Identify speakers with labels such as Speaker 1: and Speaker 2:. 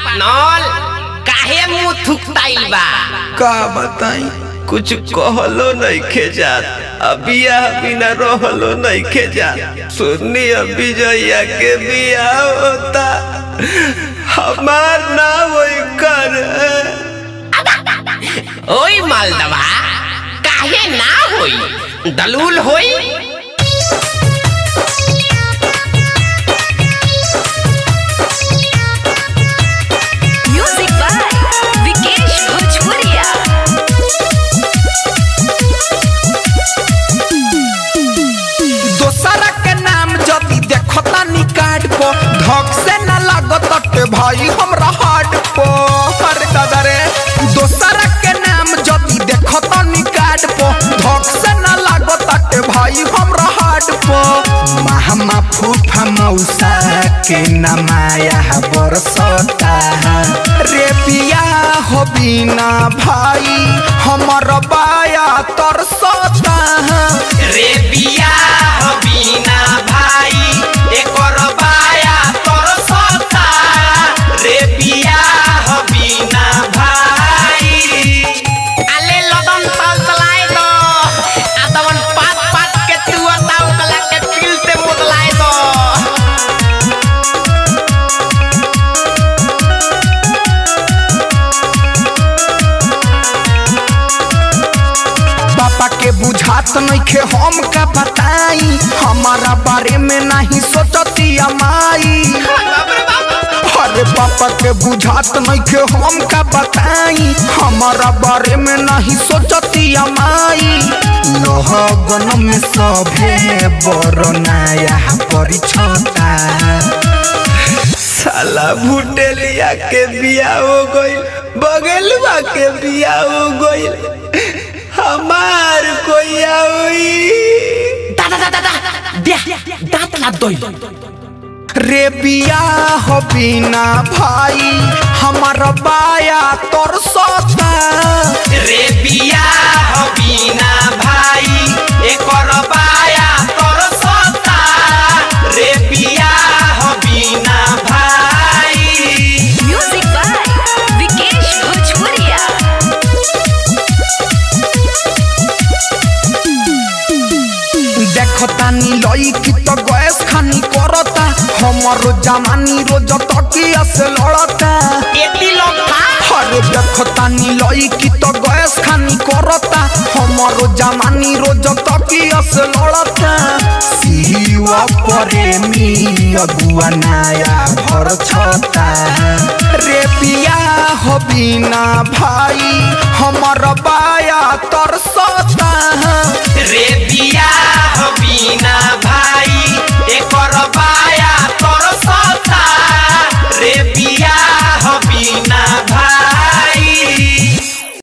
Speaker 1: पाटनल काहे मुंह थुकताइल बा
Speaker 2: का बताई कुछ कहलो नइखे जात अबिया बिना रहलो नइखे जात सुन्नी अभी जइया के बिया होता हमार ना वही कर
Speaker 1: ओई मालदवा काहे ना होई दलूल होई
Speaker 3: Music by Vikesh Bhojpuria.
Speaker 4: दोसरा के नाम जदी देखता नी कार्ड पो धक से न लागत के भाई हमरा हार्ड पो हर दादा रे दोसरा के नाम जदी देखता नी कार्ड पो धक से न लागत के भाई हमरा हार्ड पो महमा फूफा मौसा के नमाया बरसता रे पिया हो बिना भाई हमर बाया तरसता
Speaker 1: रे बिया हो बिना भाई एकर बाया तोर सता रे बिया हो बिना भाई आले लदन तल तलाए दो आदवन पात पात के तू अताव कला के पिलते मुदलाए दो
Speaker 4: पापा के बुझात नइखे हम का बताई हमारा बारे में नहीं सोचती माई अरे पापा के बुझात नइखे हम का बताई हमारा बारे में नहीं सोचती माई लोहगन में सभे बड़ नया परिछता
Speaker 2: साला भुटेलिया के बिया हो गइल बगलवा के बिया हो गइल हमार कोई होई
Speaker 1: दादा दादा दादा दे दांत ला दोई
Speaker 4: रे बिया हो बिना भाई हमार बाया तोर सता
Speaker 1: रे बिया हो बिना भाई एकर बाया तोर सता रे बिया हो बिना भाई
Speaker 3: Music by Vikesh Bhojpuria.
Speaker 4: देखतानी लई की तो गैस खानी करता हमरो जमानी रोज तकिया से लड़ता
Speaker 1: एती लोखा
Speaker 4: अरे देखतानी लई की तो गैस खानी करता हमरो जमानी रोज तकिया से लड़ता सीवा प्रेमी अगुआ नया भर छता रे पिया हो बिना भाई